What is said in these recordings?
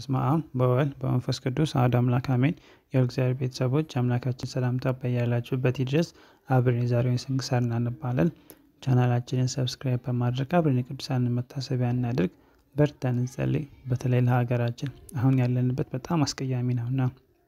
በስመ አብ በወልድ በመንፈስ ቅዱስ አሐዱ አምላክ አሜን። የእግዚአብሔር ቤተሰቦች አምላካችን ሰላምታ በያላችሁበት ይድረስ። አብረን የዛሬውን ስንክሳር እናነባለን። ቻናላችንን ሰብስክራይብ በማድረግ አብረን የቅዱሳንን መታሰቢያ እናድርግ። በርተን እንጸልይ። በተለይ ለሀገራችን አሁን ያለንበት በጣም አስቀያሚ ነውና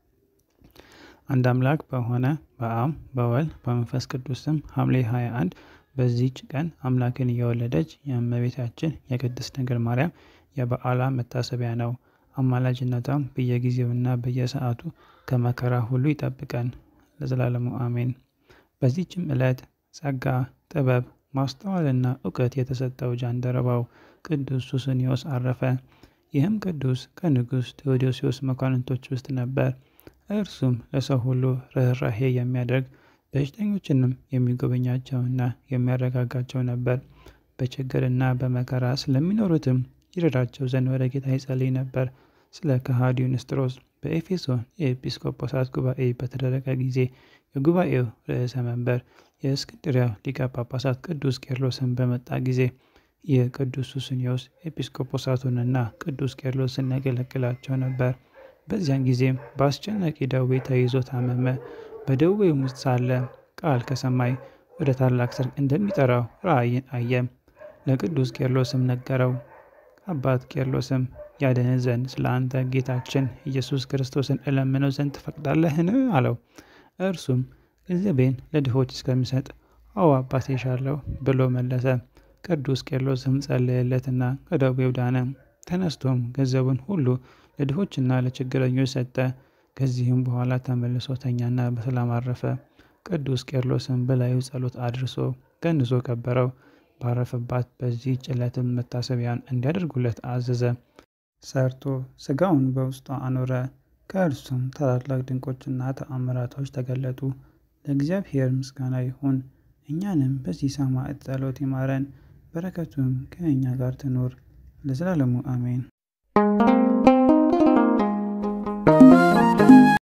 አንድ አምላክ በሆነ በአብ በወልድ በመንፈስ ቅዱስ ስም ሐምሌ 21 በዚህች ቀን አምላክን እየወለደች የእመቤታችን የቅድስት ድንግል ማርያም የበዓሏ መታሰቢያ ነው። አማላጅነቷም በየጊዜውና በየሰዓቱ ከመከራ ሁሉ ይጠብቀን ለዘላለሙ አሜን። በዚህችም ዕለት ጸጋ፣ ጥበብ፣ ማስተዋልና እውቀት የተሰጠው ጃንደረባው ቅዱስ ሱስንዮስ አረፈ። ይህም ቅዱስ ከንጉሥ ቴዎዶሲዎስ መኳንንቶች ውስጥ ነበር። እርሱም ለሰው ሁሉ ርኅራሄ የሚያደርግ በሽተኞችንም የሚጎበኛቸውና የሚያረጋጋቸው ነበር። በችግርና በመከራ ስለሚኖሩትም ይረዳቸው ዘንድ ወደ ጌታ ይጸልይ ነበር። ስለ ከሃዲው ንስጥሮስ በኤፌሶን የኤጲስቆጶሳት ጉባኤ በተደረገ ጊዜ የጉባኤው ርዕሰ መንበር የእስክንድሪያው ሊቀ ጳጳሳት ቅዱስ ቄርሎስን በመጣ ጊዜ ይህ ቅዱስ ሱስንዮስ ኤጲስቆጶሳቱንና ቅዱስ ቄርሎስን ያገለግላቸው ነበር። በዚያን ጊዜም በአስጨናቂ ደዌ ተይዞ ታመመ። በደዌውም ውስጥ ሳለ ቃል ከሰማይ ወደ ታላቅ ሰርግ እንደሚጠራው ራእይን አየ። ለቅዱስ ቄርሎስም ነገረው። አባት ቄርሎስም ያድንህ ዘንድ ስለ አንተ ጌታችን ኢየሱስ ክርስቶስን እለምነው ዘንድ ትፈቅዳለህን? አለው። እርሱም ገንዘቤን ለድሆች እስከሚሰጥ አዎ አባቴ እሻለሁ ብሎ መለሰ። ቅዱስ ቄርሎስም ጸለየለትና ከደዌው ዳነ። ተነስቶም ገንዘቡን ሁሉ ለድሆችና ለችግረኞች ሰጠ። ከዚህም በኋላ ተመልሶ ተኛና በሰላም አረፈ። ቅዱስ ቄርሎስም በላዩ ጸሎት አድርሶ ገንዞ ቀበረው። ባረፈባት በዚህ ዕለትም መታሰቢያን እንዲያደርጉለት አዘዘ። ሰርቶ ስጋውን በውስጧ አኖረ። ከእርሱም ታላላቅ ድንቆችና ተአምራቶች ተገለጡ። ለእግዚአብሔር ምስጋና ይሁን። እኛንም በዚህ ሰማዕት ጸሎት ይማረን፣ በረከቱም ከእኛ ጋር ትኑር ለዘላለሙ አሜን።